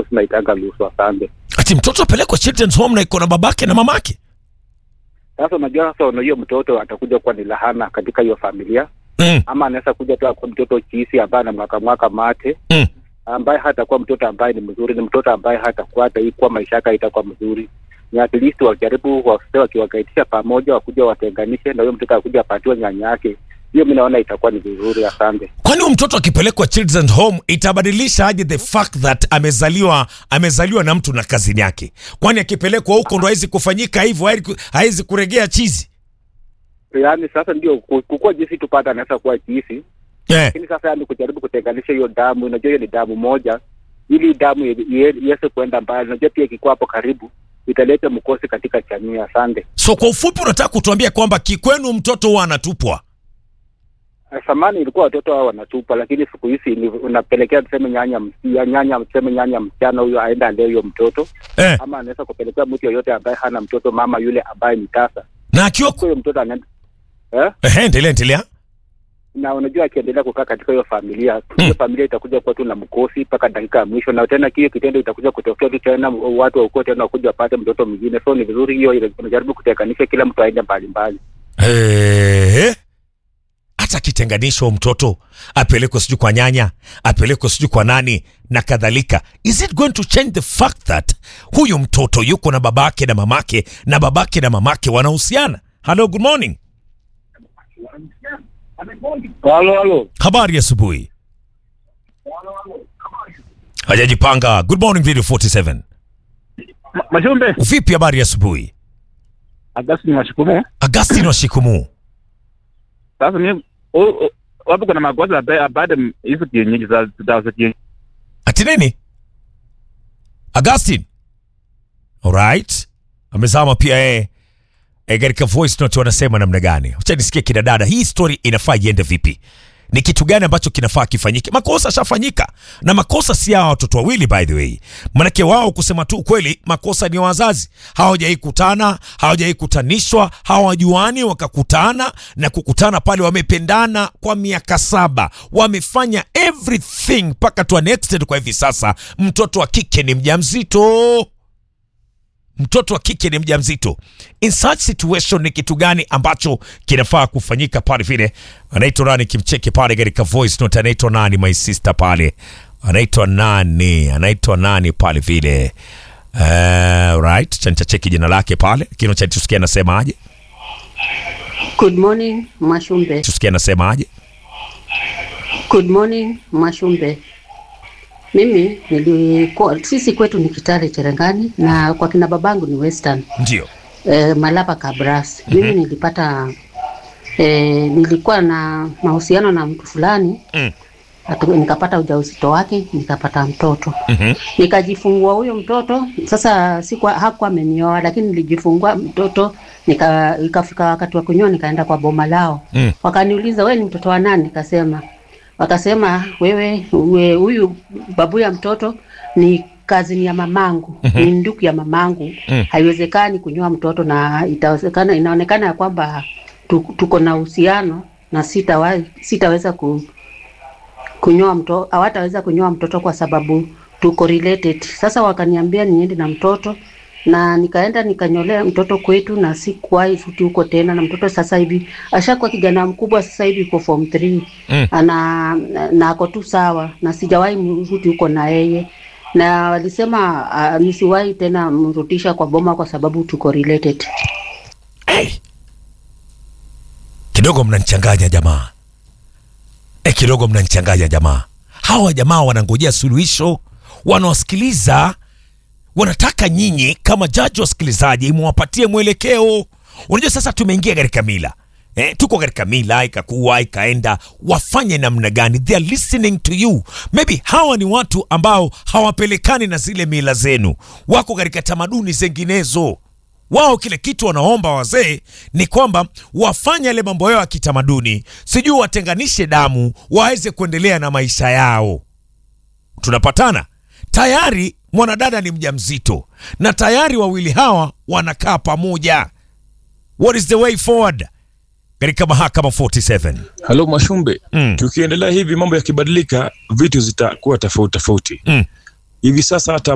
tunaitanga lusu. Asante. ati mtoto apelekwe children's home na iko na babake na mamake Sasa unajua, sasa unajua mtoto atakuja kuwa ni lahana katika hiyo familia, mm. ama anaweza kuja tu akuwa mtoto chisi ambaye ana mwaka mwaka mate Mm. ambaye hatakuwa mtoto ambaye ni mzuri, ni mtoto ambaye hatakuwa hataikuwa maisha yake haitakuwa mzuri. Ni at least wajaribu wase wakiwakaitisha pamoja, wakuja watenganishe, na huyo mtoto akuja apatiwe nyanya yake. Hiyo mi naona itakuwa ni vizuri. Asante. kwani huyu mtoto akipelekwa children's home itabadilisha aje the fact that amezaliwa amezaliwa na mtu na kazini yake kwani akipelekwa huko ndo hawezi kufanyika hivyo hawezi- hawezi kuregea chizi Yaani sasa ndio ku- kukuwa jinsi tupata anaweza kuwa jinsi yeah. lakini sasa yani kujaribu kutenganisha hiyo damu, unajua hiyo ni damu moja, ili damu ie- ie- iweze kuenda mbali. Unajua pia ikikuwa hapo karibu italeta mkosi katika jamii. Asante. so kwa ufupi unataka kutuambia kwamba kikwenu mtoto huwa anatupwa Eh, Zamani ilikuwa watoto hao wanatupa, lakini siku hizi ni unapelekea tuseme nyanya msia, nyanya tuseme nyanya msichana huyo aenda alee huyo mtoto, eh. ama anaweza kupelekea mtu yoyote ambaye hana mtoto, mama yule ambaye ni tasa, na akiwa huyo mtoto anaenda eh? Ehe, endelea endelea na unajua akiendelea kukaa katika hiyo familia hiyo familia itakuja kuwa tu na mkosi mpaka dakika ya mwisho, na tena hiyo kitendo itakuja kutokea tu tena, watu wa ukoo tena wakuja wapate mtoto mwingine. So ni vizuri hiyo, ile- unajaribu kutenganisha, kila mtu aende mbalimbali. Eh. hata akitenganishwa mtoto apelekwe sijui kwa nyanya apelekwe sijui kwa nani na kadhalika is it going to change the fact that huyu mtoto yuko na babake na mamake na babake na mamake wanahusiana hello good morning Halo, halo, habari ya asubuhi hajajipanga good morning video 47 Mashumbe, vipi habari ya asubuhi Agustin Washukumu. agustin washikumu Sasa mimi o- o- wapo kuna makosa ba- baada ya hizo kienyeji za dawa za kienyeji. ati nini augustin alright amezama pia yeye e, katika voice note wanasema namna gani wacha nisikie kina dada hii story inafaa iende vipi ni kitu gani ambacho kinafaa kifanyike makosa shafanyika na makosa si hawa watoto wawili by the way manake wao kusema tu ukweli makosa ni ya wazazi hawajai kutana hawajai kutanishwa hawajuani wakakutana na kukutana pale wamependana kwa miaka saba wamefanya everything mpaka to an extent kwa hivi sasa mtoto wa kike ni mjamzito mtoto wa kike ni mjamzito in such situation ni kitu gani ambacho kinafaa kufanyika pale vile anaitwa nani kimcheke pale katika voice note anaitwa nani my sister pale anaitwa nani anaitwa nani pale vile uh, right chanchacheki jina lake pale lakini cha tusikia anasemaje Good morning Mashumbe. tusikia anasemaje Good morning Mashumbe. Mimi nilikuwa sisi kwetu ni Kitale Cherengani na kwa kina babangu ni Western ndio eh, Malaba Kabras. Mimi nilipata eh, nilikuwa na mahusiano na mtu fulani Mm. Atu, nikapata ujauzito wake nikapata mtoto Mhm. nikajifungua huyo mtoto sasa sikuwa hakuwa amenioa lakini nilijifungua mtoto nika ikafika wakati wa kunyoa nikaenda kwa boma lao Mm. wakaniuliza wewe ni mtoto wa nani nikasema wakasema wewe we- huyu babu ya mtoto ni kazini ya mamangu Mhm. ni ndugu ya mamangu Mm. haiwezekani kunyoa mtoto na itawezekana inaonekana ya kwamba tu- tuko na uhusiano na sitawa, sitaweza ku, kunyoa mtoto hawataweza kunyoa mtoto kwa sababu tuko related. Sasa wakaniambia niende na mtoto na nikaenda nikanyolea mtoto kwetu, na sikuwahi futi huko tena. Na mtoto sasa hivi ashakuwa kijana mkubwa, sasa hivi yuko form 3 Mm. ana na ako tu sawa, na sijawahi mrudi huko na yeye na walisema uh, nisiwahi tena mrudisha kwa boma kwa sababu tuko related. hey. kidogo mnanichanganya jamaa e, kidogo mnanichanganya jamaa hawa jamaa wanangojea suluhisho wanawasikiliza wanataka nyinyi kama jaji wasikilizaji mwapatie mwelekeo unajua sasa tumeingia katika mila Eh, tuko katika mila ikakuwa ikaenda wafanye namna gani they are listening to you maybe hawa ni watu ambao hawapelekani na zile mila zenu wako katika tamaduni zinginezo wao kile kitu wanaomba wazee ni kwamba wafanye yale mambo yao ya kitamaduni sijui watenganishe damu waweze kuendelea na maisha yao tunapatana tayari mwanadada ni mjamzito na tayari wawili hawa wanakaa pamoja what is the way forward katika mahakama 47 Halo Mashumbe, Mm. tukiendelea hivi mambo yakibadilika, vitu zitakuwa tofauti tofauti. Mm. Hivi sasa hata